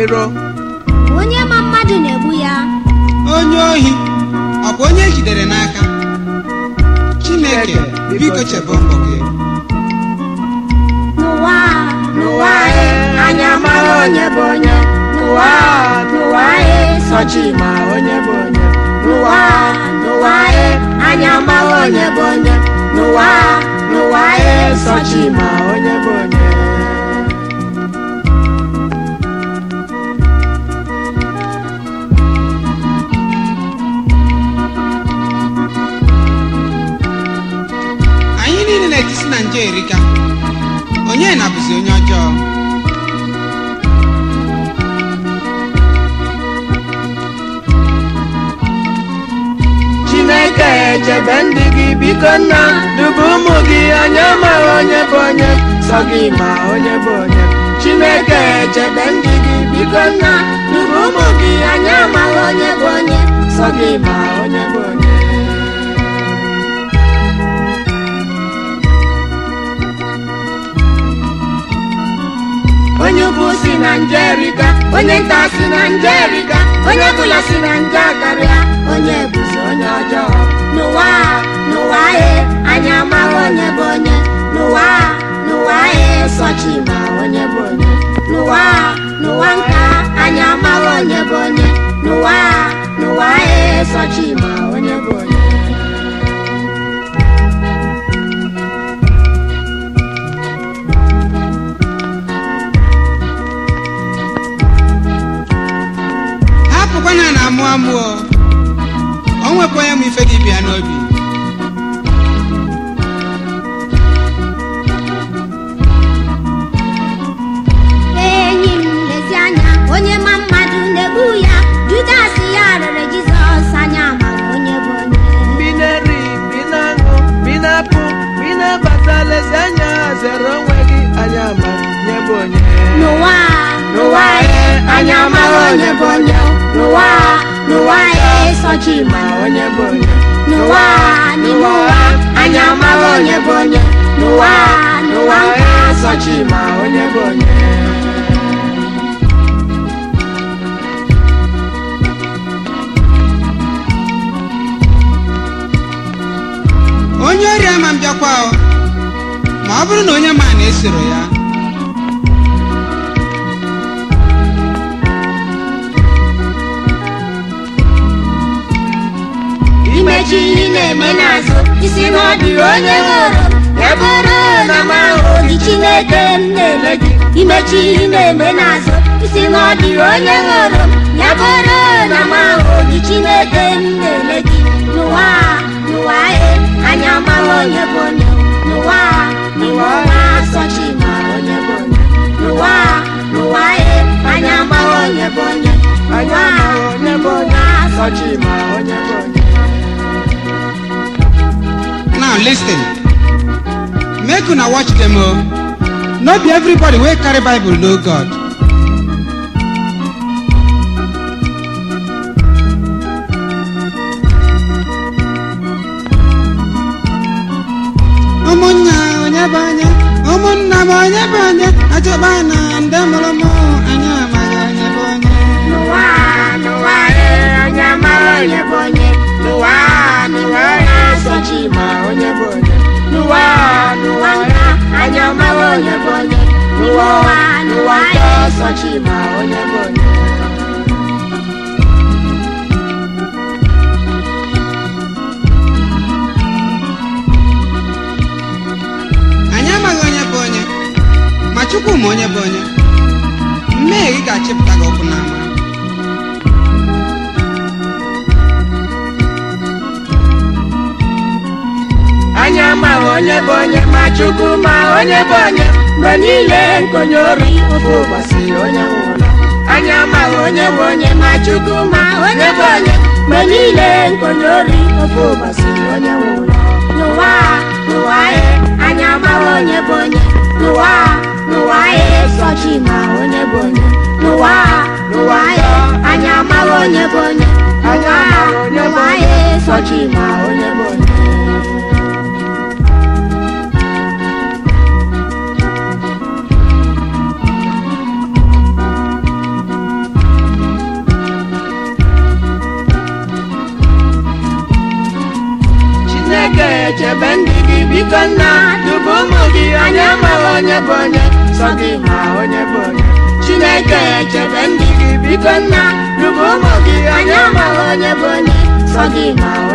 iro onye ma mmadụ na-egbu ya onye ohi ọ bụ onye ejidere n'aka chineke biko chebe mbọ gị n'ụwa a, n'ụwa anyị anyị amaghị onye bụ onye n'ụwa a, n'ụwa anyị sọchi ma onye bụ onye n'ụwa a, n'ụwa anyị anyị amaghị onye bụ onye n'ụwa a, n'ụwa anyị sọchi ma onye bụ onye anyị niile na-etisi na nje erika onye na-abụzi onye ọjọọ chineke echebe ndị gị biko nna dubu ụmụ gị anya amaghị onye bụ onye sọ gị ma onye bụ onye chineke echebe ndị gị biko nna dubu ụmụ gị anya amaghị onye bụ onye sọ gị ma onye bụ onye onye ukwu si na njerika onye nta si na njerika onye bụla si na nje karịa onye bụzi onye ọjọọ n'ụwa a, n'ụwa anyị anyị amaghị onye bụ onye n'ụwa a, n'ụwa anyị sọchi ma onye bụ onye n'ụwa a, n'ụwa nka anyị amaghị onye bụ onye n'ụwa a, n'ụwa anyị sọchi ma onye bụ onye hapụkwana na amụ amụ o o nwekwa onye m ife gị bịa n'obi enyi m lezi anya onye ma mmadụ na-egbu ya judas ya rere jizọs anya amaghị onye bụ onye bi na-eri bi na-aṅụ bi na-apụ bi na-abata lezi anya zere onwe gị anya ma nye bụ onye n'ụwa a, n'ụwa anyị anyị amaghị onye bụ onye n'ụwa a, n'ụwa anyị sọchi ma onye bụ onye n'ụwa a, n'ime ụwa anyị amaghị onye bụ onye n'ụwa a, n'ụwa anyị sọchi ma onye bụ onye onye ori ama m bịakwa o ma ọ bụrụ na onye ma na-esoro ya imechi ihe ị na-eme n'azụ isi na ọ dịghị onye hụrụ ya bụrụ na m ahụ gị chineke m na-ele gị imechi ihe ị na-eme n'azụ isi na ọ dịghị onye hụrụ ya bụrụ na m ahụ gị chineke m na-ele gị n'ụwa a, n'ụwa anyị anyị amaghị onye bụ onye n'ụwa a, n'ụwa a, sọchi ma onye bụ onye n'ụwa a, n'ụwa anyị anyị amaghị onye bụ onye n'ụwa a, n'ụwa a, sọchi ma onye bụ onye now listen make una watch them o no be everybody wey carry bible know god ụmụnna onye bụ onye ụmụnna m onye bụ onye achọkpa na ndị mụrụ m anyị amaghị onye bụ onye n'ụwa a, n'ụwa anyị anyị amaghị onye bụ onye n'ụwa a, n'ụwa anyị sochi ma onye bụ onye n'ụwa a, n'ụwa nka anyị amaghị onye bụ onye n'ụwa a, n'ụwa anyị sochi ma onye bụ onye anyị amaghị onye bụ onye ma chukwu ma onye bụ onye mmehie gị ga-achịpụta gị ọkụ n'ama anyị amaghị onye bụ onye ma chukwu ma onye bụ onye mgbe niile nkonye ori ofe ụbọchị onye nwe ụlọ anyị amaghị onye bụ onye ma chukwu ma onye bụ onye mgbe niile nkonye ori ofe ụbọchị onye nwe ụlọ n'ụwa a, n'ụwa anyị anyị amaghị onye bụ onye n'ụwa a, n'ụwa anyị sọchi ma onye bụ onye n'ụwa a, n'ụwa anyị anyị amaghị onye bụ onye n'ụwa a, n'ụwa anyị sọchi ma onye bụ onye chebe ndị gị biko nna dubu ụmụ gị anyị amaghị onye bụ onye sọ gị ma onye bụ onye chineke chebe ndị gị biko nna dubu ụmụ gị anyị amaghị onye bụ onye sọ gị ma